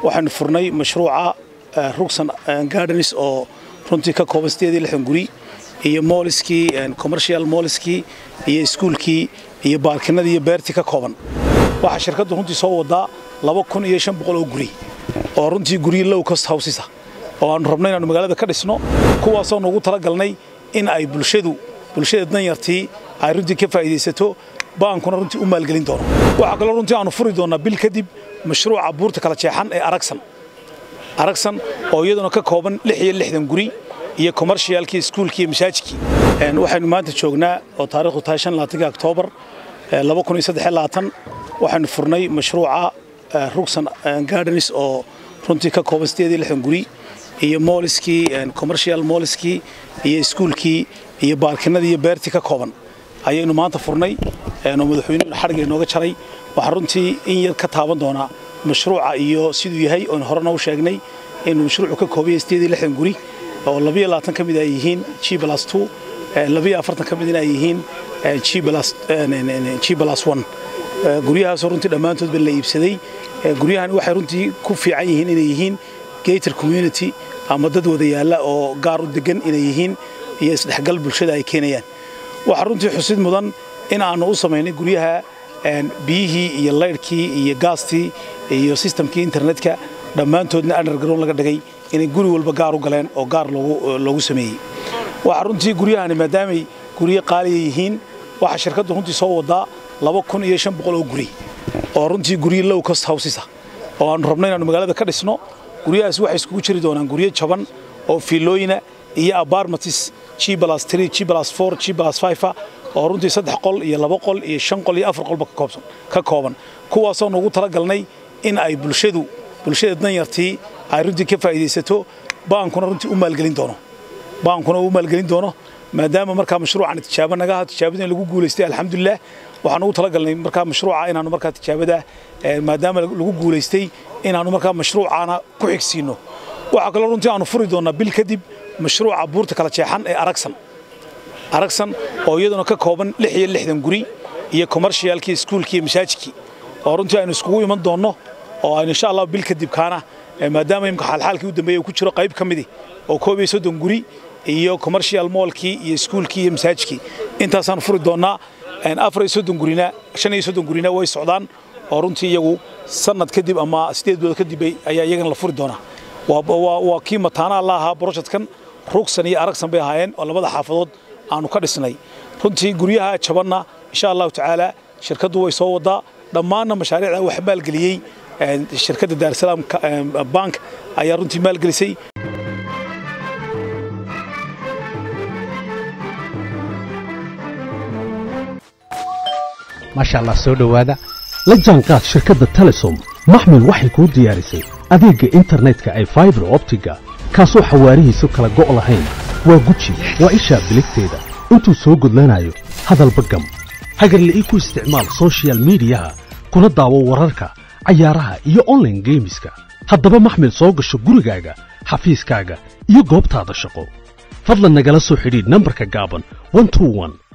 waxaynu furnay mashruuca rugsan gardens oo runtii ka kooban sideed lixdan guri iyo mooliskii commercial mooliskii iyo iskuulkii iyo baarkinadii iyo beertii ka kooban waxaa shirkaddu runtii soo wadaa laba kun iyo shan boqol oo guri oo runtii guryo low cost houses ah oo aanu rabno inaanu magaalada ka dhisno kuwaasoo nugu talagalnay in ay bulshadu bulshada danyartii ay runtii ka faa'iidaysato baankuna runtii u maalgelin doono waxaa kaloo runtii aanu furi doonaa bil kadib mashruuca buurta kala jeexan ee aragsan aragsan oo iyaduna ka kooban lix iyo lixdan guri iyo commercialkii iskuulkii iyo masaajidkii waxaynu maanta joognaa oo taariikhdu tahay shan labaatanka oktoobar laba kun iyo saddex iyo labaatan waxaynu furnay mashruuca rugsan gardens oo runtii ka kooban sideed iyo lixdan guri iyo mooliskii commercial mooliskii iyo iskuulkii iyo baarkinadii iyo beertii ka kooban ayaynu maanta furnay oo madaxweynuhu xadhigga inooga jaray waxaa runtii in yar ka taaban doonaa mashruuca iyo siduu yahay oon horena u sheegnay inuu mashruucu ka kooban yahay sideed iyo lixdan guri oo labiyo labaatan ka mid ay yihiin g plus two labiyo afartan ka midna ay yihiin g plus g plus one guryahaasoo runtii dhammaantoodba la iibsaday guryahani waxay runtii ku fiican yihiin inay yihiin gator community ama dad wada yaalla oo gaar u degan inay yihiin iyo isdhexgal bulshada ay keenayaan waxaa runtii xusid mudan in aanu u samaynay guryaha biyihii iyo laydhkii iyo gaastii iyo sistamkii internetka dhammaantoodna underground laga dhigay inay guri walba gaar u galeen oo gaar loogu sameeyey waxaa runtii guryahani maadaamay guryo qaaliya yihiin waxaa shirkaddu runtii soo wadaa laba kun iyo shan boqol oo guri oo runtii guryo low cost houses ah oo aanu rabno inaanu magaalada ka dhisno guryahaas waxay iskugu jiri doonaan guryo jaban oo fiilooyina iyo apartments g plus three g plus four g plus five oo runtii saddex qol iyo laba qol iyo shan qol iyo afar qolba ka kooban kuwaasoo nugu talagalnay in ay bulshadu bulshada danyartii ay runtii ka faa'iidaysato baankuna runtii u maalgelin doono baankuna u maalgelin doono maadaama markaa mashruucan tijaabo naga aha tijaabada in lagu guulaystay alxamdulilah waxaan ugu talagalnay markaa mashruuca inaanu markaa tijaabada maadaama lagu guulaystay inaanu markaa mashruucaana ku xigsiino waxaa kaloo runtii aanu furi doonaa bil kadib mashruuca buurta kala jeexan ee aragsan aragsan oo iyaduna ka kooban lix iyo lixdan guri iyo commercialkii iskuulkii iyo masaajidkii oo runtii aynu iskugu iman doonno oo aynu insha allah bil kadib kaana maadaama imka xaalxaalkii u dambeeyey ku jiro qayb ka midi oo koob iyo soddon guri iyo commercial moolkii iyo iskuulkii iyo masaajidkii intaasaan furi doonnaa afar iyo soddon gurina shan iyo soddon gurina way socdaan oo runtii iyagu sanad kadib ama sideed bilood kadib ayaa iyagana la furi doonaa waa kii mataanaha la ahaa brojectkan rugsan iyo aragsan bay ahaayeen oo labada xaafadood aanu ka dhisnay runtii guryaha jabanna insha allahu tacaala shirkaddu way soo wadaa dhammaanna mashaariicda wax maalgeliyey shirkadda daarsalaam bank ayaa runtii maalgelisay maasha allah soo dhowaada la jaanqaad shirkadda telesom maxmil waxay kuu diyaarisay adeegga internetka ay faibar optiga kaasoo xawaarihiisu kala go' lahayn waa guji waa ishaa biligteeda intuu soo gudlanayo hadalba gam hagarle ii ku isticmaal sochial midiyaha kuna daawo wararka cayaaraha iyo onlaine geemiska haddaba maxmil soo gasho gurigaaga xafiiskaaga iyo goobtaada shaqo fadlan nagala soo xidhiidh nambarka gaaban